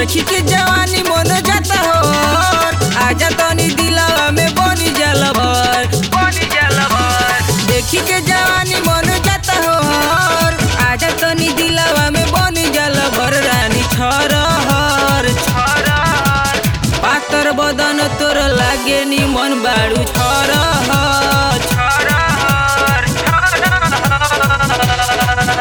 देखी के जवानी मन जाता हो आजा तनी दिलवा में बनी जल भर बनी जल भर देखी के जवानी मन जाता हो आजा तनी दिलवा में बनी जल भर रानी छरहर छरहर पातर बदन तोर लागे नी मन बाड़ू छरहर छरहर छरहर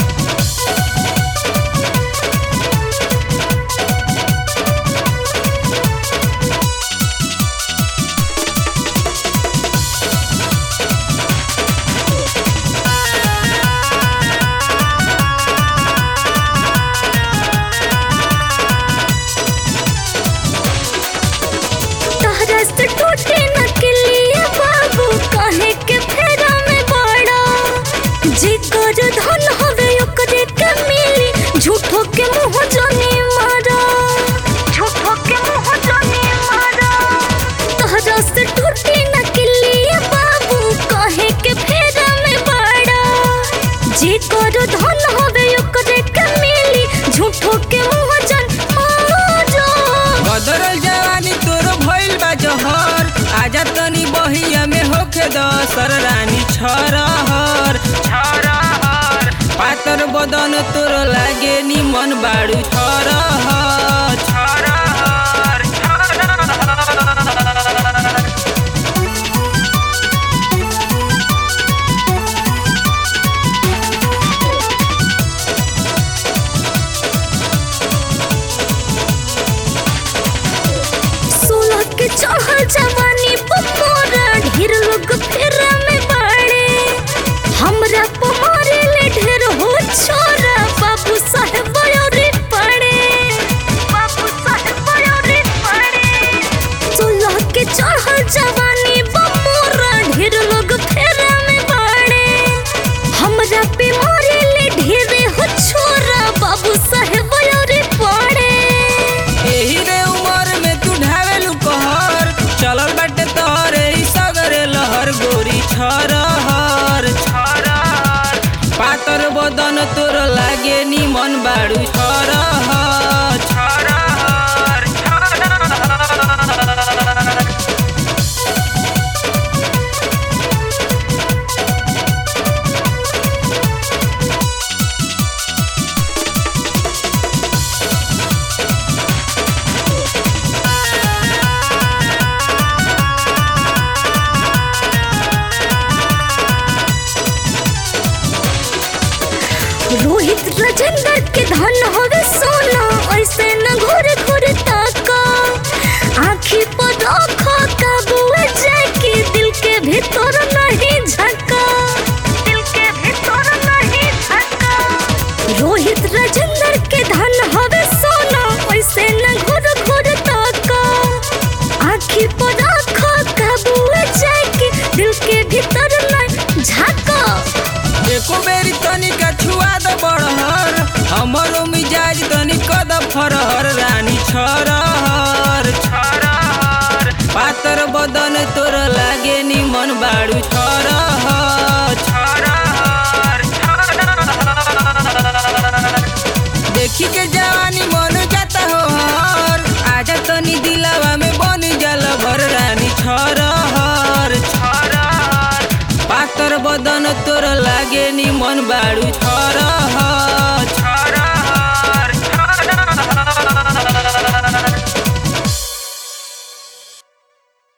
तहरा से टूटे न किलिया बाबू काहे के फेरा में बड़ा जी कर धन हवे ओकरे के मिली झूठो के मुंह जाने मारा झूठो के मुंह जाने मारा तहरा से टूटे न किलिया बाबू काहे के फेरा में बड़ा जी कर धन हवे ओकरे के मिली झूठो के मुंह जान मारा बदरल जवानी तोर भइल बा जहर आजा तनी बहिया में होखे दसर रानी छरहर छरहर पातर बदन तोर लागे नी मन बाड़ू छरहर छरहर छरहर सोलह के चढ़ल जवानी पमोरा ढेर लोग फेरा में बाड़े हमरा पमारे ले ढेर हो छोरा बाबू साहेब बयोरी पड़े बाबू साहेब बयोरी पड़े सोलह के चढ़ल जवानी पमोरा ढेर लोग फेरा में बाड़े हमरा पे मारे ले ढेर हो छोरा बाबू साहेब बयोरी पड़े एही रे उमर में तू ढावेलू कहर चलल बाटे तोहरे ई सगरे लहर गोरी छरहर छरहर पातर बदन तोर लागे नी मन बाड़ू छरहर छरहर छरहर रोहित राजेंद्र के धन हवे सोना ऐसे न घोर घोर ताका आँखी पर रखो काबुआ जाके दिल के भीतर नहीं झका दिल के भीतर नहीं झका रोहित राजेंद्र के धन हवे सोना ऐसे न घोर घोर ताका आँखी पर रखो काबुआ जाके दिल के भीतर नहीं झका एको बेरी तनिका छुआ द बड़हर हमरो मिजाज तनी कद फरहर रानी छरहर छरहर पातर बदन तोर लागे नी मन बाड़ू छरहर छरहर छरहर देखी के जवानी मन जाता हो हर आजा तनी दिलवा में बनी जल भर रानी छरहर छरहर पातर बदन तोर लागे नी मन बाड़ू छरहर